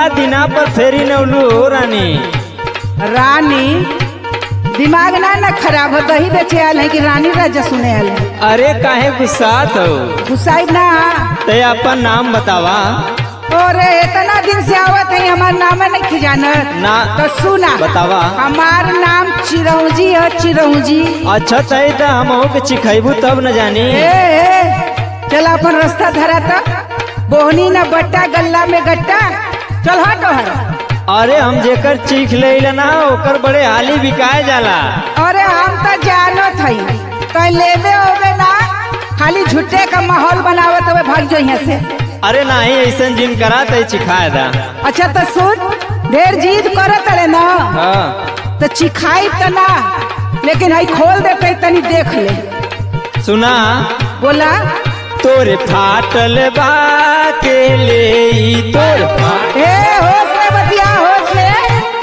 बड़ा दिना पर फेरी नौलू हो रानी रानी दिमाग ना ना खराब हो दही बेचे आयल है कि रानी राजा सुने आयल है अरे काहे गुस्सात हो गुस्साई ना ते अपन नाम बतावा और इतना दिन से आवत है हमार नाम नहीं खिजानत ना तो सुना बतावा हमार नाम चिरौजी है चिरौजी अच्छा तय तो हम के चिखैबू तब न जानी ए, ए चल अपन रास्ता धरा था बोहनी ना बट्टा गल्ला में गट्टा चल हट हट अरे हम जेकर चीख ले ना ओकर बड़े हाली बिकाए जाला अरे हम तो जानत हई तो लेवे होवे ना खाली झूठे का माहौल बनावत हवे भाग जो यहाँ से अरे नहीं ऐसा जिन करा तय चिखाए दा अच्छा तो सुन ढेर जीद करत रहे ना हाँ तो चिखाई तो ना लेकिन हई खोल देते तनी देख ले सुना बोला तोरे फाटल बा के ले ई तोर फाट- ए होश में बतिया होश में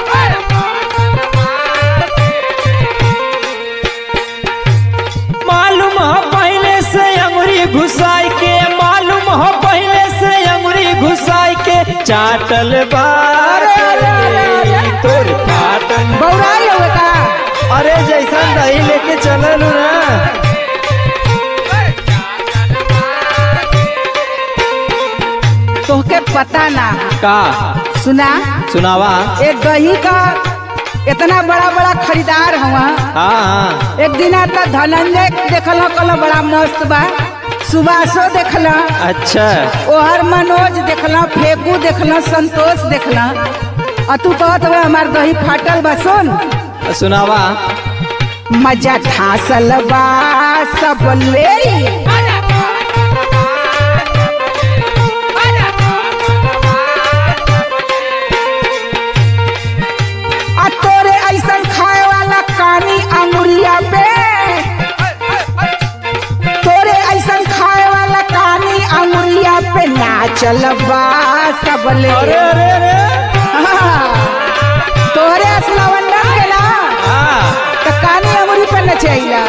मालूम हो पहले से अंगुरी घुसाई के मालूम हो पहले से अंगुरी घुसाई के चाटल बा के ले ई तोर फाटल बौराई होवे का अरे जैसा दही लेके चलल ना तोहके पता ना का सुना सुनावा एक दही का इतना बड़ा बड़ा खरीदार हुआ हाँ हाँ एक दिन आता धनंजय देखल कल बड़ा मस्त बा सुभाषो देखल अच्छा ओहर मनोज देखल फेकू देखल संतोष देखल आ तू कहत हुए हमार दही फाटल बा सुन सुनावा मजा ठासल बा सब ले आ तोरे ऐसन खाए वाला कानी अंगुरिया पे तोरे ऐसन खाए वाला कानी अंगुरिया पे नाचल बा सब ले अरे अरे अरे हाँ, तोरे असलवंडन के ना हाँ तो कानी अंगुरी पे नचैला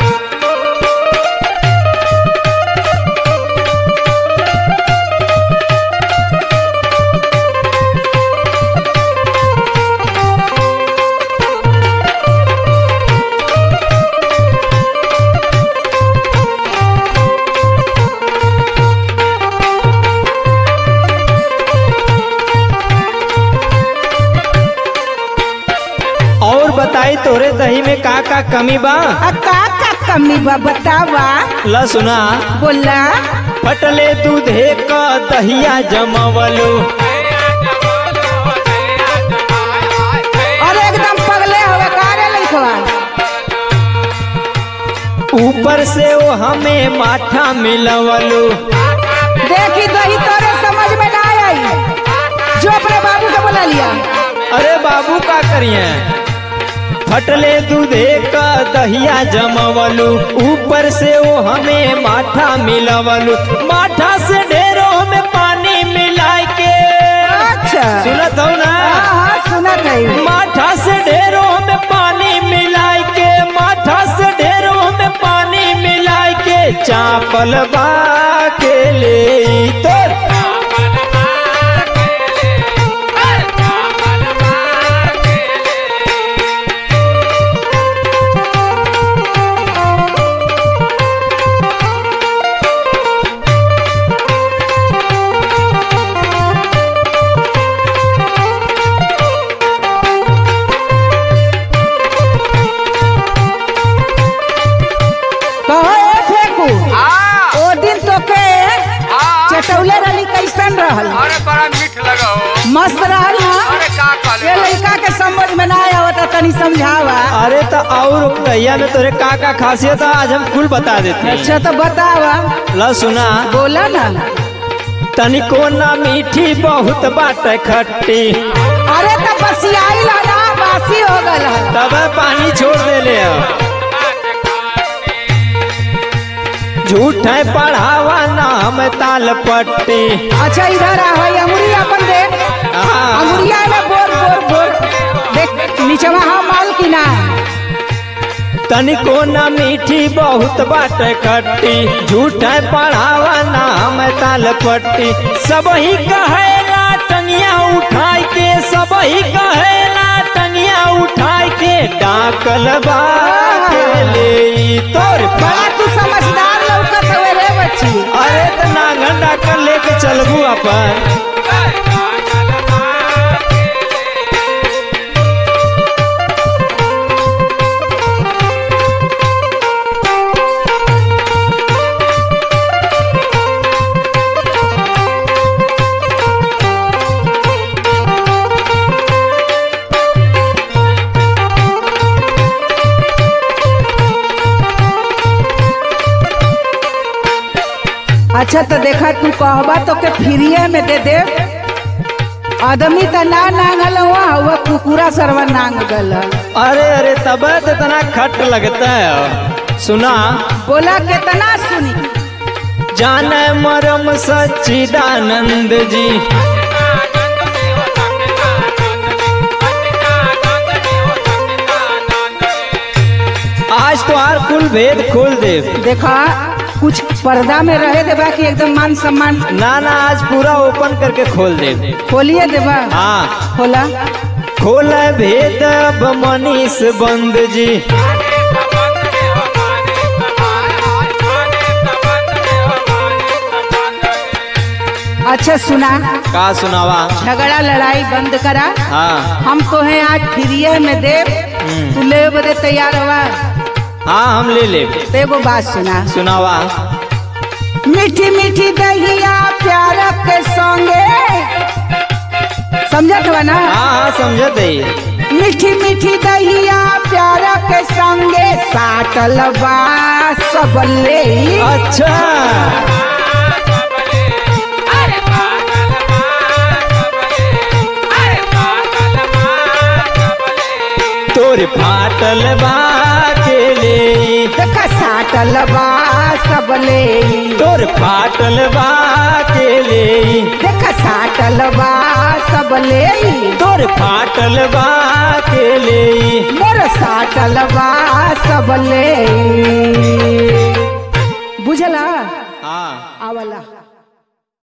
और बताई तोरे दही में का का कमी बा आ का का कमी बा बतावा ला सुना बोला फटले दूधे का दहिया जमवलू और एकदम पगले हवे कारे लिखवा ऊपर से वो हमें माठा मिलवलू देखी दही तोरे समझ में ना आई जो अपने बाबू को बुला लिया अरे बाबू का करिए फटले दूधे का दहिया जमवलू ऊपर से वो हमें माठा मिलवलू माठा से ढेरों में पानी मिलाए के अच्छा सुनत हो ना हाँ हाँ सुनत है माठा से ढेरों में पानी मिलाए के माठा से ढेरों में पानी मिलाए के चापल बा के ले तोर कहो ए फेंकू ओ दिन तो के चटौले रही कैसन रहल अरे बड़ा मीठ लगा हो मस्त रहल ना अरे का ये कहले लड़का के समझ में ना आवता तनी समझावा अरे तो और दहिया में तोरे का का खासियत है आज हम कुल बता देते हैं अच्छा तो बतावा ला सुना बोला ना तनिको ना मीठी बहुत बाट खट्टी अरे तो बसियाई ला ना बासी हो गल है तब पानी छोड़ दे ले अब। झूठ है पढ़ावा नाम ताल पट्टी अच्छा इधर आ भाई अंगुरी अपन देख हाँ। अंगुरिया में बोर बोर बोर देख नीचवा हाँ माल की ना तनिको ना मीठी बहुत बाट खट्टी झूठ है पढ़ावा नाम ताल पट्टी सब ही कहेला टंगी टंगिया उठाई के सब ही कहेला टंगिया उठाई के डाकल बा के ले तोर बड़ा तू समझदार लौकत हवे रे बच्ची अरे त नांगन डाकल लेके चलबू अपन अच्छा तो देखा तू कहबा तो के फ्रीए में दे दे आदमी तो ना नांगल हुआ हुआ कुकुरा सरवा नांग गल अरे अरे तब तो इतना खट लगता है सुना बोला कितना सुनी जाने मरम सच्चिदानंद जी आज तो आर कुल भेद खोल दे देखा कुछ पर्दा में रहे देबा कि एकदम मान सम्मान ना ना आज पूरा ओपन करके खोल दे खोलिए देबा हाँ खोला खोल भेद अब मनीष बंद जी अच्छा सुना का सुनावा झगड़ा लड़ाई बंद करा हाँ हम तो हैं आज फ्रीए में दे हम्म। तू ले बदे तैयार हुआ हाँ हम ले ले तो एगो बात सुना सुनावा मीठी मीठी दहिया प्यार के संगे समझत हुआ ना हाँ हाँ समझत है मीठी मीठी दहिया प्यार के संगे साटल बा सब ले अच्छा तोर फाटल बा के ले देख साटल बा सब ले तोर फाटल बा के ले देख साटल बा सब ले तोर फाटल बा के ले मोर साटल बा सब ले बुझला हाँ आवला